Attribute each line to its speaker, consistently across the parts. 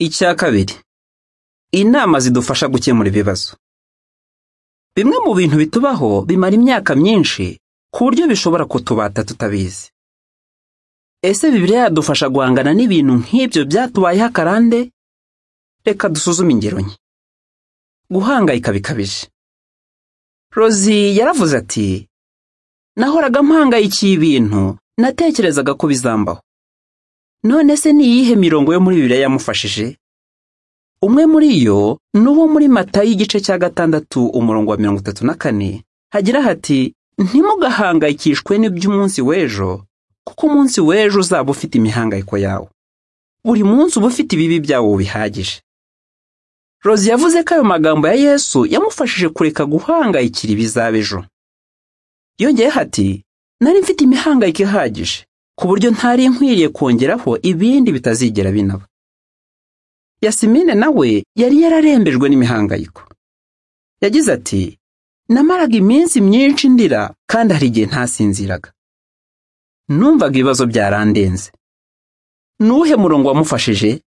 Speaker 1: Icya kabiri, inama zidufasha gukemura ibibazo. Bimwe mu bintu bitubaho bimara imyaka myinshi ku buryo bishobora kutubata tutabizi. Ese Bibiliya yadufasha guhangana n'ibintu nk'ibyo byatubayeho akarande? Reka dusuzume ingero nke. Guhangayika bikabije. Rozi yaravuze ati nahoraga mpangayikiye ibintu natekerezaga ko bizambaho. None se ni iyihe mirongo yo muri Bibiliya yamufashije? Umwe muri yo ni uwo muri Matayo igice cya gatandatu umurongo wa mirongo itatu na kane hagira hati ntimugahangayikishwe n'iby'umunsi w'ejo kuko umunsi w'ejo uzaba ufite imihangayiko yawe. Buri munsi uba ufite ibibi byawo bihagije. Rozi yavuze ko ayo magambo ya Yesu yamufashije kureka guhangayikira ibizaba ejo. Yongeyeho ati nari mfite imihangayiko ihagije ku buryo ntari nkwiriye kongeraho ibindi bitazigera binaba. Yasimine nawe yari yararembejwe n'imihangayiko. Yagize ati namaraga iminsi myinshi ndira kandi hari igihe ntasinziraga. Numvaga ibibazo byarandenze. Ni uwuhe murongo wamufashije?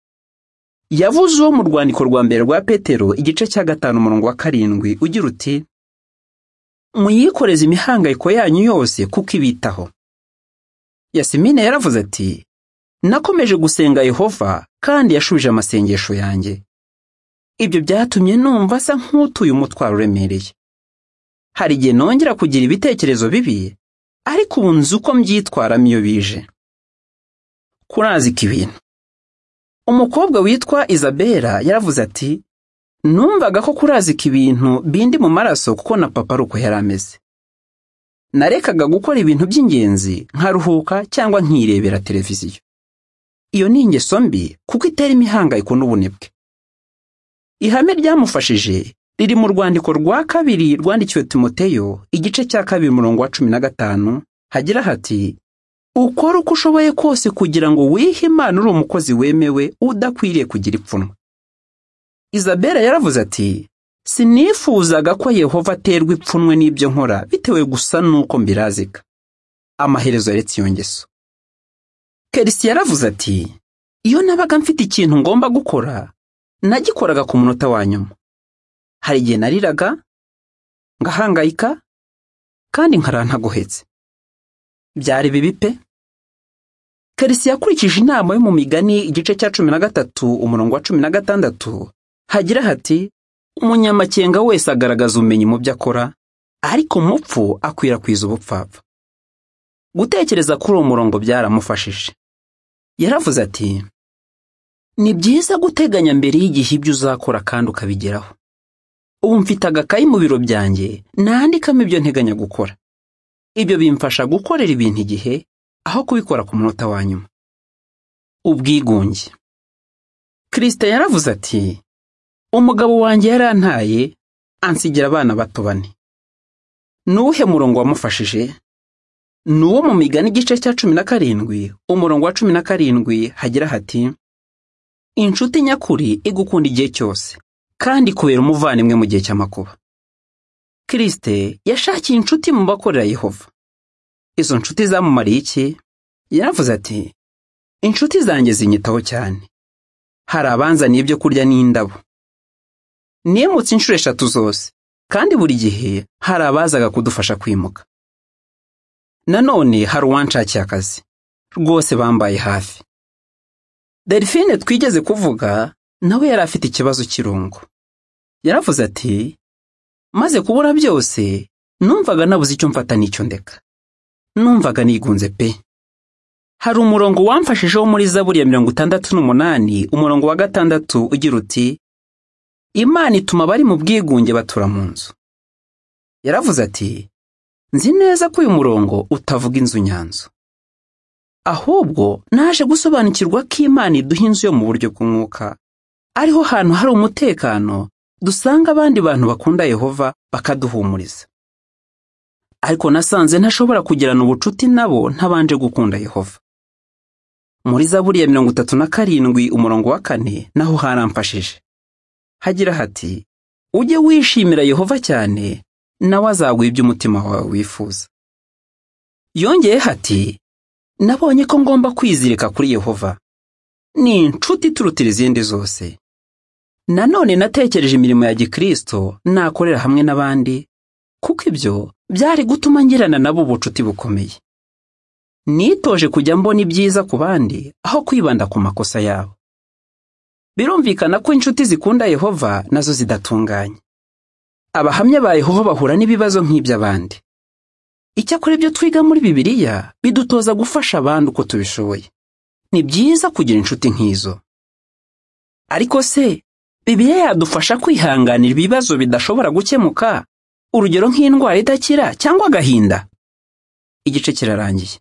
Speaker 1: Yavuze uwo mu rwandiko rwa mbere rwa Petero igice cya gatanu umurongo wa karindwi ugira uti muyikoreze imihangayiko yanyu yose kuko ibitaho. Yasimine yaravuze ati nakomeje gusenga Yehova kandi yashubije amasengesho yanjye. Ibyo byatumye numva asa nk'utuye umutwaro uremereye. Hari igihe nongera kugira ibitekerezo bibi, ariko ubu nzi uko mbyitwaramo iyo bije. Kurazika ibintu. Umukobwa witwa Izabera yaravuze ati numvaga ko kurazika ibintu bindi mu maraso kuko na papa ari uko yari ameze. Narekaga gukora ibintu by'ingenzi nkaruhuka cyangwa nkirebera televiziyo. Iyo ni ingeso mbi kuko itera imihangayiko n'ubunebwe. Ihame ryamufashije riri mu rwandiko rwa kabiri rwandikiwe Timoteyo igice cya kabiri umurongo wa cumi na gatanu hagira hati ukore uko ushoboye kose kugira ngo wihe Imana uri umukozi wemewe udakwiriye kugira ipfunwe. Izabera yaravuze ati sinifuzaga ko Yehova aterwa ipfunwe n'ibyo nkora bitewe gusa n'uko mbirazika. Amaherezo yaretse iyo ngeso. Kerisi yaravuze ati iyo nabaga mfite ikintu ngomba gukora nagikoraga ku munota wa nyuma. Hari igihe nariraga, ngahangayika, kandi nkarantagohetse. Byari bibi pe! Kerisi yakurikije inama yo mu migani igice cya cumi na gatatu umurongo wa cumi na gatandatu hagira hati umunyamakenga wese agaragaza ubumenyi mu byo akora ariko umupfu akwirakwiza ubupfapfa gutekereza kuri uwo murongo byaramufashije yaravuze ati ni byiza guteganya mbere y'igihe ibyo uzakora kandi ukabigeraho ubu mfite agakayi mu biro byanjye nandikamo ibyo nteganya gukora ibyo bimfasha gukorera ibintu igihe aho kubikora ku munota wa nyuma ubwigunge kirisite yaravuze ati umugabo wanjye yarantaye ansigira abana bato bane ni uwuhe murongo wamufashije ni uwo mu migani igice cya cumi na karindwi umurongo wa cumi na karindwi hagira hati inshuti nyakuri igukunda igihe cyose kandi ikubera umuvandimwe mu gihe cy'amakuba kirisite yashakiye inshuti mu bakorera yehova izo nshuti zamumariye iki yaravuze ati inshuti zanjye zinyitaho cyane hari abanzaniye ibyo kurya n'indabo nimutse inshuro eshatu zose kandi buri gihe hari abazaga kudufasha kwimuka nanone hari uwanshakiye akazi rwose bambaye hafi delphine twigeze kuvuga nawe yari afite ikibazo cy'irungu yaravuze ati maze kubura byose numvaga nabuze icyo mfata n'icyo ndeka numvaga nigunze pe hari umurongo wamfashijeho muri zaburi ya mirongo itandatu n'umunani umurongo wa gatandatu ugira uti imana ituma abari mu bwigunge batura mu nzu yaravuze ati nzi neza ko uyu murongo utavuga inzu nyanzu ahubwo naje gusobanukirwa ko imana iduha inzu yo mu buryo bw'umwuka ariho hantu hari umutekano dusanga abandi bantu bakunda yehova bakaduhumuriza ariko nasanze ntashobora kugirana ubucuti nabo ntabanje gukunda yehova muri zaburi ya mirongo itatu na karindwi umurongo wa kane naho haramfashije hagira hati ujye wishimira yehova cyane nawe azaguha ibyo umutima wawe wifuza yongeye hati nabonye ko ngomba kwizirika kuri yehova ni inshuti iturutira izindi zose nanone natekereje imirimo ya gikristo nakorera hamwe n'abandi kuko ibyo byari gutuma ngirana nabo ubucuti bukomeye nitoje kujya mbona ibyiza ku bandi aho kwibanda ku makosa yabo birumvikana ko inshuti zikunda yehova nazo zidatunganye abahamya ba yehova bahura n'ibibazo nk'iby'abandi icyakora ibyo twiga muri bibiliya bidutoza gufasha abandi uko tubishoboye ni byiza kugira inshuti nk'izo ariko se bibiliya yadufasha kwihanganira ibibazo bidashobora gukemuka urugero nk'indwara idakira cyangwa agahinda igice kirarangiye